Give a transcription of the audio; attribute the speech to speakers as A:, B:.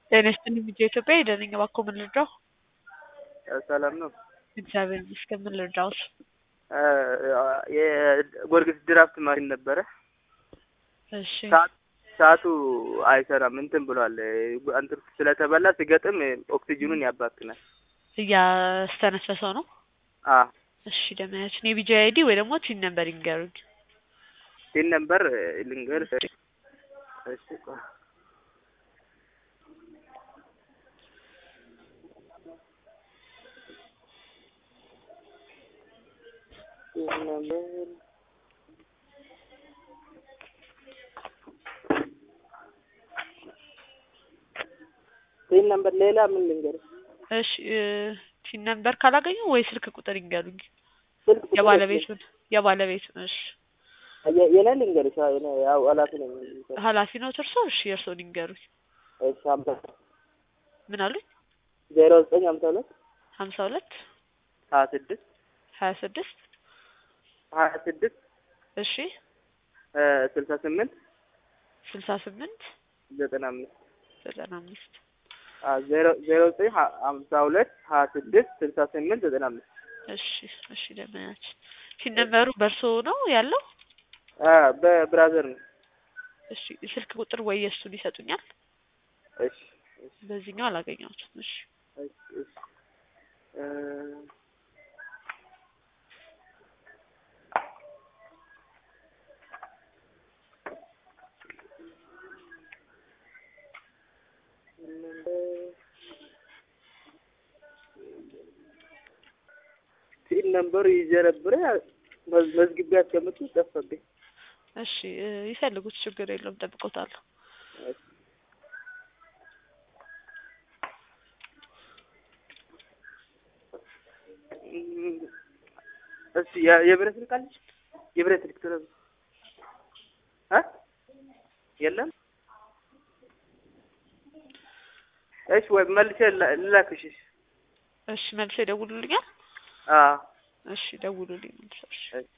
A: ጤና ይስጥልኝ ልጄ ኢትዮጵያ የደነኝ እባክዎ ምን ልርዳው?
B: ሰላም ነው።
A: እግዚአብሔር ይመስገን ምን ልርዳዎት?
B: የጎርጊስ ድራፍት ማሽን ነበረ።
A: እሺ
B: ሰዓቱ አይሰራም እንትን ብሏል። እንትን ስለተበላ ሲገጥም ኦክሲጅኑን ያባክናል።
A: እያስተነፈሰው ነው።
B: አ
A: እሺ ደመያችን የቢጂ አይዲ ወይ ደግሞ ቲን ነምበር ይንገሩኝ።
B: ቲን ነምበር ልንገር። እሺ ቆይ ቲን ነምበር ቲን ነምበር ሌላ ምን ልንገር?
A: እሺ ቲን ነምበር ካላገኙ ወይ ስልክ ቁጥር ይንገሩኝ።
B: ስልክ ቁጥር
A: የባለቤቱን የባለቤቱን እሺ
B: የ- የኔ ልንገርሽ። አዎ፣ የኔ ያው ኃላፊ ነኝ።
A: ኃላፊ ነው እርሶ? እሺ የእርሶን ይንገሩኝ።
B: እሺ ሀምሳ
A: ምን አሉኝ?
B: ዜሮ ዘጠኝ ሀምሳ ሁለት
A: ሀምሳ ሁለት
B: ሀያ ስድስት
A: ሀያ ስድስት
B: ሀያ ስድስት
A: እሺ
B: ስልሳ ስምንት
A: ስልሳ ስምንት
B: ዘጠና አምስት
A: ዘጠና አምስት
B: ዜሮ ዜሮ ዘጠኝ ሀ- ሀምሳ ሁለት ሀያ ስድስት ስልሳ ስምንት ዘጠና አምስት
A: እሺ እሺ ደመያችን ቲን ነምበሩ በእርሶ ነው ያለው?
B: በብራዘር ነው።
A: እሺ ስልክ ቁጥር ወይ የእሱን ይሰጡኛል?
B: እሺ እሺ
A: በዚህኛው አላገኘሁትም። እሺ
B: እሺ እሺ እ ቲን ነምበሩ ይዤ ነበረ መዝ- መዝግቤ ያስቀምጡ ጠፋብኝ።
A: እሺ እ ይፈልጉት ችግር የለውም ጠብቆታለሁ።
B: እሺ እም፣ እስቲ የ- የብረት ስልክ አለች? የብረት ስልክ ቶሎ በል። እ የለም። እሺ ወይ መልሼ ላ- ልላክሽ። እሺ
A: እሺ መልሶ ይደውሉልኛል?
B: አዎ
A: እሺ ደውሉልኝ መልሶ። እሺ
B: እሺ